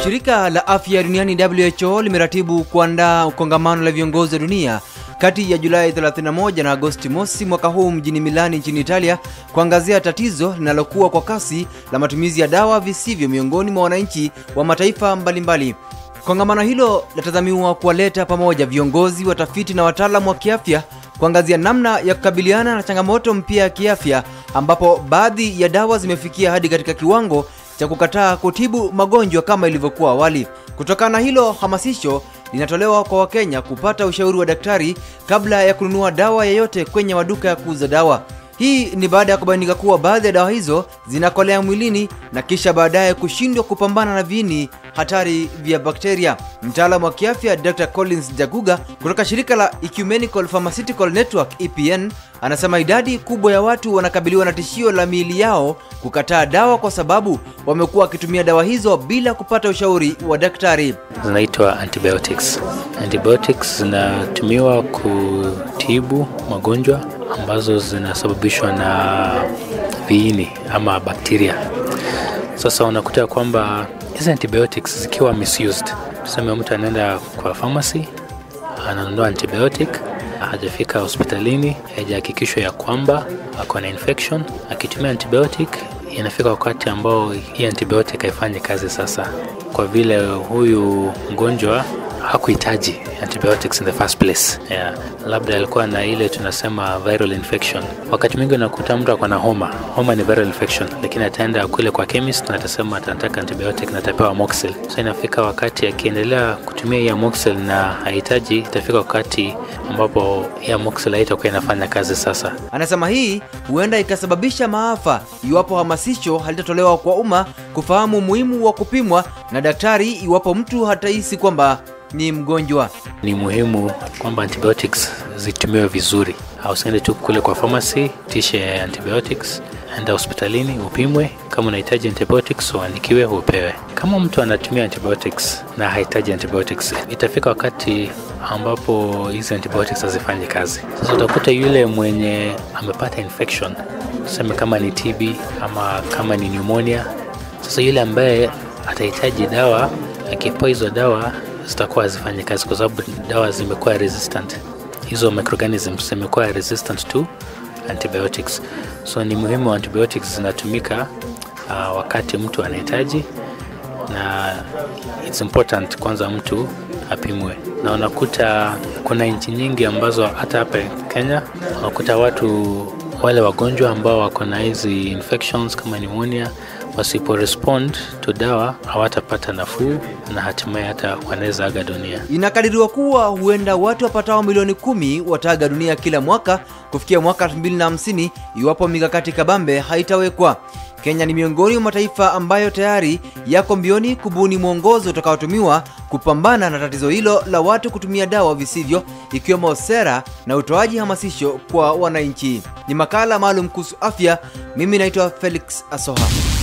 Shirika la afya duniani WHO limeratibu kuandaa kongamano la viongozi wa dunia kati ya Julai 31 na Agosti mosi mwaka huu mjini Milani nchini Italia kuangazia tatizo linalokuwa kwa kasi la matumizi ya dawa visivyo miongoni mwa wananchi wa mataifa mbalimbali. Kongamano hilo latazamiwa kuwaleta pamoja viongozi, watafiti na wataalamu wa kiafya kuangazia namna ya kukabiliana na changamoto mpya ya kiafya ambapo baadhi ya dawa zimefikia hadi katika kiwango cha kukataa kutibu magonjwa kama ilivyokuwa awali. Kutokana na hilo, hamasisho linatolewa kwa Wakenya kupata ushauri wa daktari kabla ya kununua dawa yoyote kwenye maduka ya kuuza dawa. Hii ni baada ya kubainika kuwa baadhi ya dawa hizo zinakolea mwilini na kisha baadaye kushindwa kupambana na viini hatari vya bakteria. Mtaalamu wa kiafya Dr. Collins Jaguga kutoka shirika la Ecumenical Pharmaceutical Network EPN anasema idadi kubwa ya watu wanakabiliwa na tishio la miili yao kukataa dawa kwa sababu wamekuwa wakitumia dawa hizo bila kupata ushauri wa daktari. zinaitwa antibiotics. Antibiotics zinatumiwa kutibu magonjwa ambazo zinasababishwa na viini ama bakteria. Sasa unakuta kwamba hizi antibiotics zikiwa misused, tuseme mtu anaenda kwa pharmacy ananunua antibiotic, hajafika hospitalini, haijahakikishwa ya kwamba ako na infection. Akitumia antibiotic, inafika wakati ambao hii antibiotic haifanyi kazi sasa, kwa vile huyu mgonjwa hakuhitaji antibiotics in the first place. Yeah. Labda alikuwa na ile tunasema viral infection. Wakati mwingi unakuta mtu ako na homa. Homa ni viral infection, lakini ataenda kule kwa chemist na atasema atataka antibiotic na atapewa amoxicillin. So inafika wakati akiendelea kutumia hii amoxicillin na hahitaji, itafika wakati ambapo hii amoxicillin haitakuwa inafanya kazi sasa. Anasema hii huenda ikasababisha maafa iwapo hamasisho halitatolewa kwa umma kufahamu umuhimu wa kupimwa na daktari iwapo mtu hatahisi kwamba ni mgonjwa. Ni muhimu kwamba antibiotics zitumiwe vizuri. Usiende tu kule kwa pharmacy tishe antibiotics, enda hospitalini upimwe. Kama unahitaji antibiotics uandikiwe, upewe. Kama mtu anatumia antibiotics na hahitaji antibiotics, itafika wakati ambapo hizi antibiotics hazifanyi kazi. Sasa utakuta yule mwenye amepata infection, tuseme kama ni TB ama kama ni pneumonia. Sasa yule ambaye atahitaji dawa, akipewa hizo dawa zitakuwa hazifanyi kazi kwa sababu dawa zimekuwa resistant, hizo microorganisms zimekuwa resistant to antibiotics. So ni muhimu antibiotics zinatumika uh, wakati mtu anahitaji, na it's important kwanza mtu apimwe, na unakuta kuna nchi nyingi ambazo hata hapa Kenya unakuta watu wale wagonjwa ambao wako na hizi infections kama pneumonia wasipo respond to dawa hawatapata nafuu na hatimaye hata wanaweza aga dunia. Inakadiriwa kuwa huenda watu wapatao milioni kumi wataaga dunia kila mwaka kufikia mwaka 2050 iwapo mikakati kabambe haitawekwa. Kenya ni miongoni mwa mataifa ambayo tayari yako mbioni kubuni mwongozo utakaotumiwa kupambana na tatizo hilo la watu kutumia dawa visivyo, ikiwemo sera na utoaji hamasisho kwa wananchi. Ni makala maalum kuhusu afya. Mimi naitwa Felix Asoha.